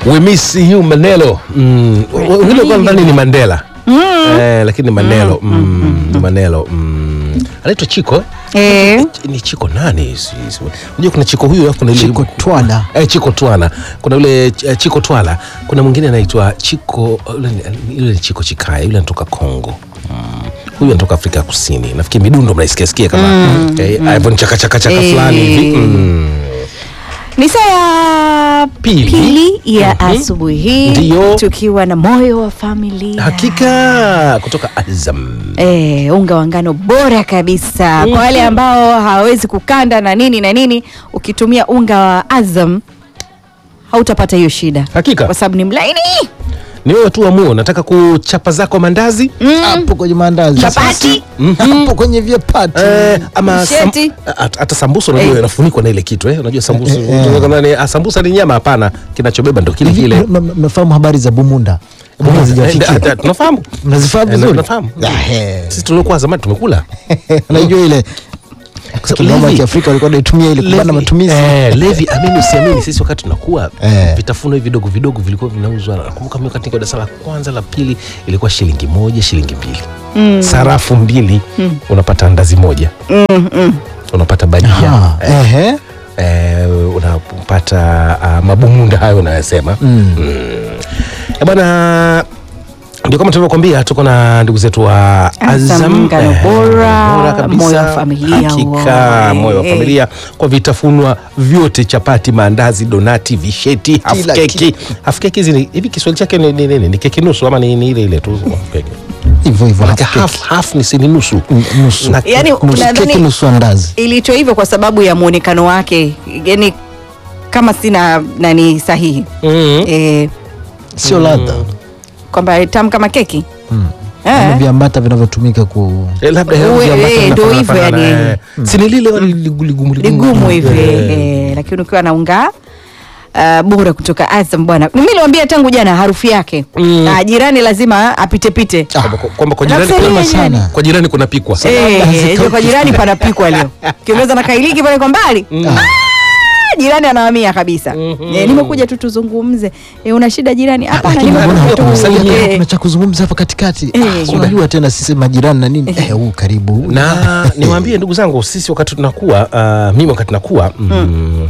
We miss you Manelo. Mm. Wengine walikuwa nadhani ni Mandela. Eh, lakini ni Manelo. Mm. ni Manelo. Mm. Anaitwa Chiko eh? Eh, ni Chiko nani? Si- si- Unajua kuna Chiko huyu alafu kuna yule Chiko Twala. Eh, Chiko Twala. Kuna yule eh, Chiko Twala. Kuna mwingine anaitwa Chiko yule ni- yule ni Chiko Chikaya, yule anatoka Kongo. Mm. Huyu anatoka Afrika ya Kusini. Nafikiri midundo mnaisikia sikia kama eh, Ivan chaka chaka chaka Eh. fulani hivi. Mm. ni saa ya Pili. pili ya Mhm. asubuhi hii Ndiyo. tukiwa na moyo wa familia Hakika kutoka Azam. Eh, unga wa ngano bora kabisa kwa wale ambao hawawezi kukanda na nini na nini, ukitumia unga wa Azam hautapata hiyo shida, Hakika. kwa sababu ni mlaini. Ni wewe tu amue, unataka kuchapa zako mandazi hapo kwenye maandazi Chapati. hapo kwenye vyapati eh, ama sam, Sheti. at- hata sambusa unajua Eh. inafunikwa na ile kitu eh. Unajua sambusa Eh, eh, eh. unajua nani, ah, sambusa ni nyama? Hapana, kinachobeba ndo kile Hivi, kile. m- m- mnafahamu habari za bumunda Bado hazijafikia. Eh, eh, Tunafahamu, mnazifahamu Eh, vizuri tunafahamu. Ah, eh. Sisi tuliokuwa zamani tumekula unajua ile kinoma Levi. cha Afrika walikuwa wanaitumia ile kubana Levi, matumizi eh, Levi, amini usiamini, sisi wakati tunakuwa Eh. vitafuno hivi vidogo vidogo vilikuwa vinauzwa. Nakumbuka mimi wakati niko darasa la kwanza la pili ilikuwa shilingi moja, shilingi mbili, sarafu mbili, unapata andazi moja, unapata bajia Ah, ehe. eh, unapata uh, mabumunda hayo unayosema Mm. Eh, bwana ndio kama tulivyokwambia tuko na ndugu zetu wa Azam, Azam ngano eh, bora, bora kabisa. moyo wa familia Hakika huo. moyo wa Eh. familia kwa vitafunwa vyote chapati maandazi donati visheti half Kila keki half keki hizi ni- hivi Kiswahili chake ni nini ni, ni, ni keki nusu ama ni, ni ile ile tu half keki hivyo hivyo Maanake half half, half ni si ni nusu N- nusu Na- Yaani, nusu unadhani- keki nusu andazi Iliitwa hivyo kwa sababu ya mwonekano wake, yani kama sina nani sahihi mm. eh, sio ladha kwamba tamu kama keki Eh. Ama viambata vinavyotumika ku Eh, labda Uwe, hewa viambata eh, ndo vinafanana hivyo fanana, yani. eh. si ni lile wali ligu- ligumu ligumu hivi Eh. eh, lakini ukiwa na unga Uh, bora kutoka Azam bwana, mimi niliwaambia tangu jana harufu yake Mm. Ah, jirani lazima apitepite Kwamba- kwamba kwa jirani Nakusaidia kuna- jirani. sana. kwa jirani kunapikwa Eh, eh, kwa jirani panapikwa leo kiongeza na kailiki pale kwa mbali Ah, jirani anahamia kabisa eh, nimekuja tu tuzungumze eh, una shida jirani hapana Lakini nimekuja mbona tu hatukusalimia? eh, kuna cha kuzungumza hapa katikati Eh. Ah, si unajua tena sisi majirani na nini eh huu karibu na niwaambie ndugu zangu sisi wakati tunakuwa uh, mimi wakati nakuwa mm,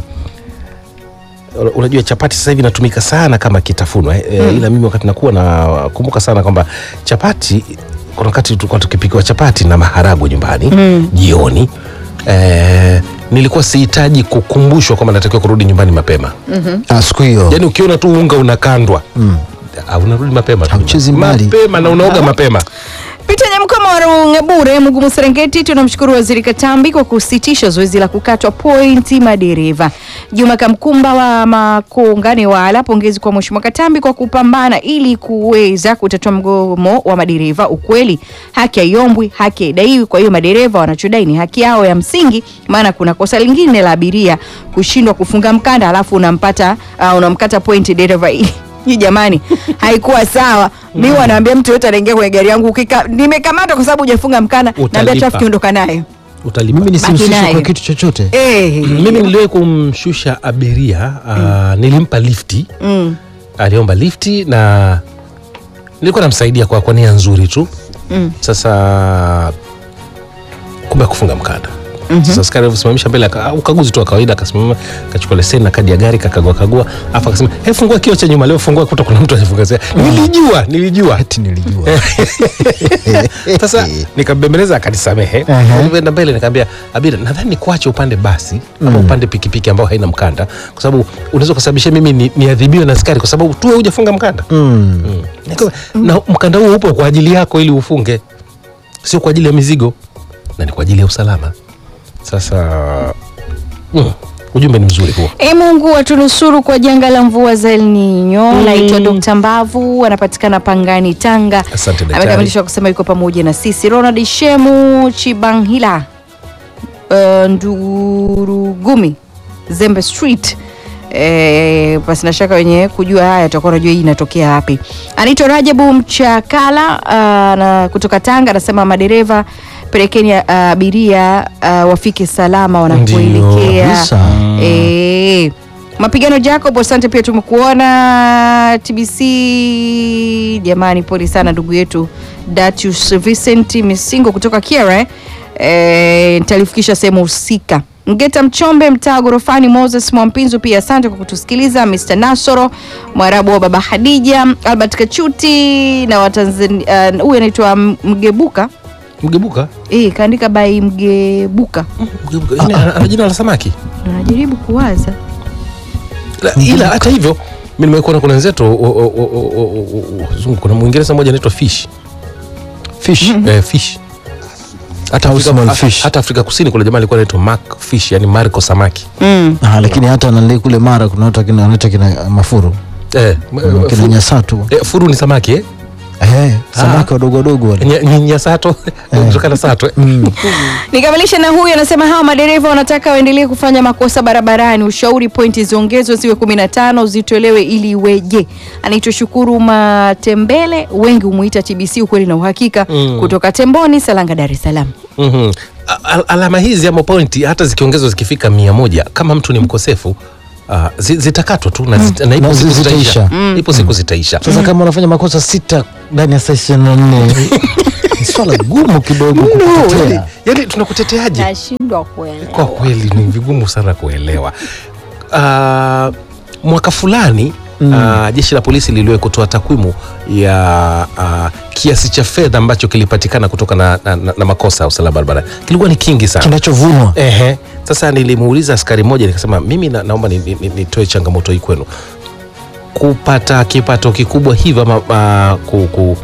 unajua chapati sasa hivi inatumika sana kama kitafunwa eh, eh, ila mimi wakati nakuwa nakumbuka sana kwamba chapati kuna wakati tulikuwa tukipikiwa chapati na maharagwe nyumbani jioni eh, nilikuwa sihitaji kukumbushwa kwamba natakiwa kurudi nyumbani mapema ah siku hiyo yaani ukiona tu unga unakandwa Mm. ah, unarudi mapema tu. Hauchezi mbali. mapema na unaoga mapema Peter Nyamkoma wa Rungebure, Mugumu Serengeti, tunamshukuru Waziri Katambi kwa kusitisha zoezi la kukatwa pointi madereva. Juma Kamkumba wa Makongani Wala, pongezi kwa Mheshimiwa Katambi kwa kupambana ili kuweza kutatua mgomo wa madereva. Ukweli haki haiombwi, haki haidaiwi. Kwa hiyo madereva wanachodai ni haki yao ya msingi, maana kuna kosa lingine la abiria kushindwa kufunga mkanda alafu unampata uh, unamkata pointi dereva hii jamani, haikuwa sawa. Mi wanaambia mtu yote anaingia kwenye gari yangu, ukika nimekamata kwa sababu hujafunga mkanda, naambia Utalipa. trafiki ondoka nayo. utalipa mimi nisihusishwe nayo. kwa kitu chochote Eh, mimi niliwahi kumshusha abiria uh, nilimpa lifti mm, aliomba lifti na nilikuwa namsaidia kwa, kwa nia nzuri tu mm. sasa kumbe kufunga mkanda sasa askari alivyosimamisha mbele aka- ukaguzi tu wa kawaida akasimama akachukua leseni na kadi ya gari kakagua kagua afu akasema he fungua kio cha nyuma leo fungua kuta kuna mtu alifunga nilijua nilijua ati nilijua sasa nikambembeleza akanisamehe Aha. nilivyoenda mbele nikaambia abira nadhani nikuache upande basi ama upande pikipiki ambao haina mkanda kwa sababu unaweza kusababisha mimi ni- niadhibiwe na askari kwa sababu tu wewe hujafunga mkanda Mm. Nika- na mkanda huo upo kwa ajili yako ili ufunge sio kwa ajili ya mizigo na ni kwa ajili ya usalama sasa mm, ujumbe ni mzuri huo E Mungu atunusuru kwa janga la mvua za El Nino. Naitwa Dr. Mbavu, anapatikana Pangani, Tanga. Asante daktari. Amekamilisha kusema yuko pamoja na sisi. Ronald Shemu Chibanghila, uh, Ndurugumi, Zembe Street. E, basi na shaka wenye kujua haya tutakuwa najua hii inatokea wapi. Anaitwa Rajabu Mchakala uh, na kutoka Tanga, anasema madereva pelekeni uh, abiria uh, wafike salama wanapoelekea. kabisa. Eh, Mapigano Jacob, asante pia tumekuona. TBC jamani, pole sana ndugu yetu Datius Vincent Misingo kutoka Kiera eh, nitalifikisha sehemu husika. Ngeta Mchombe, mtaa gorofani. Moses Mwampinzo pia asante kwa kutusikiliza. Mr Nasoro Mwarabu wa baba Hadija, Albert Kachuti na Watanzania huyu uh, anaitwa Mgebuka Mgebuka eh, kaandika by Mgebuka, Mgebuka Yaani ana ana jina la samaki Ndo najaribu kuwaza La- ila hata hivyo mi nimekuona kuna wenzetu o- o- o- o- o- o- o- zungu, kuna mwingereza mmoja anaitwa fish fish eh, fish hata Au Afrika, small hata- fish. hata Afrika Kusini kuna jamaa alikuwa anaitwa Mark Fish, yani Marco samaki mm. ah, lakini hata nali kule mara kuna watu kina wanaita kina mafuru eh, m- kina fu- nyasatu eh, furu ni samaki eh? eh, samaki wadogo wadogo wale Nya- nya- nyasato kutokana sato eh? Mm. Nikamilishe na huyu anasema hawa madereva wanataka waendelee kufanya makosa barabarani. Ushauri pointi ziongezwe ziwe kumi na tano zitolewe ili iweje. Anaitwa Shukuru Matembele, wengi humuita TBC, ukweli na uhakika, Mm. kutoka Temboni, Salanga, Dar es Salaam. Mhm. A- al- alama hizi ama pointi hata zikiongezwa zikifika mia moja kama mtu ni mkosefu uh, zi- zitakatwa tu na, zita, na ipo Na siku zi- zitaisha, zitaisha. ipo siku zitaisha. sasa kama unafanya makosa sita ndani ya saa ishirini na nne ni swala gumu kidogo No, yani, kukutetea yani tunakuteteaje? Nashindwa kuelewa. Kwa kweli ni vigumu sana kuelewa. Uh, mwaka fulani uh, jeshi la polisi liliwahi kutoa takwimu ya uh, kiasi cha fedha ambacho kilipatikana kutoka na, na, na, na makosa ya usalama barabarani kilikuwa ni kingi sana. kinachovunwa Ehe. Sasa nilimuuliza askari mmoja nikasema, mimi na, naomba nitoe ni, ni, nitoe changamoto hii kwenu, kupata kipato kikubwa hivyo ama uh, ku, ku,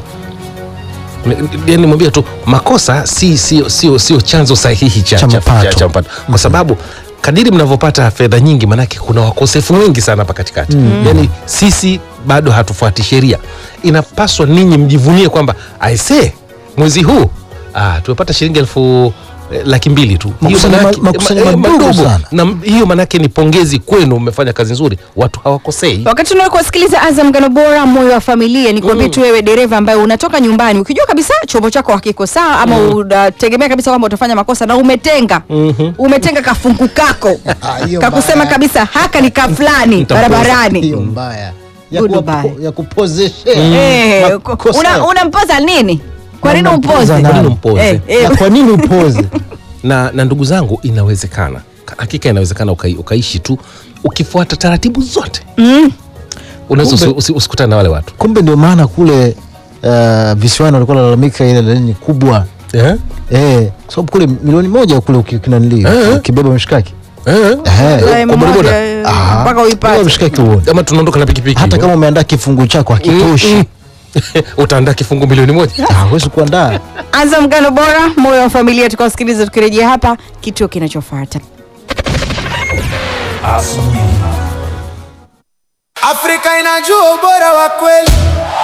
yani nimwambia tu makosa si sio sio sio chanzo sahihi cha, Cha cha, mapato. cha, cha mapato kwa sababu kadiri mnavyopata fedha nyingi, manake kuna wakosefu wengi sana hapa katikati mm. Yani sisi bado hatufuati sheria. Inapaswa ninyi mjivunie kwamba aise, mwezi huu ah, tumepata shilingi elfu eh, laki mbili tu Hiyo Makusanyo manake- ma- makusanyo eh, madogo madogo. sana. na m- hiyo manake ni pongezi kwenu, mmefanya kazi nzuri, watu hawakosei. Wakati tunao kuwasikiliza Azam Ngano Bora, moyo wa familia, ni kuambia tu wewe dereva ambaye unatoka nyumbani ukijua kabisa chombo chako hakiko sawa ama unategemea kabisa kwamba utafanya makosa na umetenga umetenga kafungu kako Ah, hiyo kakusema mbaya. kabisa haka ni ka fulani Nitampoza. barabarani hiyo mbaya ya, Good kuwa, bye. ya kupozeshea Eh, makosa. una- unampoza nini? Kwa nini Unampoza umpoze? nani? Kwa nini umpoze? Eh, eh, na kwa nini upoze na, na ndugu zangu, inawezekana hakika, inawezekana ukai, ukaishi tu ukifuata taratibu zote mm. Unaweza usi- usi- usikutane na wale watu kumbe ndio maana kule uh, visiwani walikuwa nalalamika ile leni kubwa eh? eh, kwa sababu kule milioni moja kule ukinanili Eh. ukibeba mshikaki Eh? Eh, Lime kwa bodaboda? moja, eh, ah, mpaka uipate. beba mshikaki uone Ama tunaondoka na pikipiki hata hivyo. kama umeandaa kifungu chako hakitoshi Mm, mm. utaandaa kifungu milioni moja Ah, huwezi kuandaa Azam Ngano Bora, moyo wa familia, tukawasikiliza tukirejea hapa kituo kinachofuata. Afrika inajua ubora wa kweli.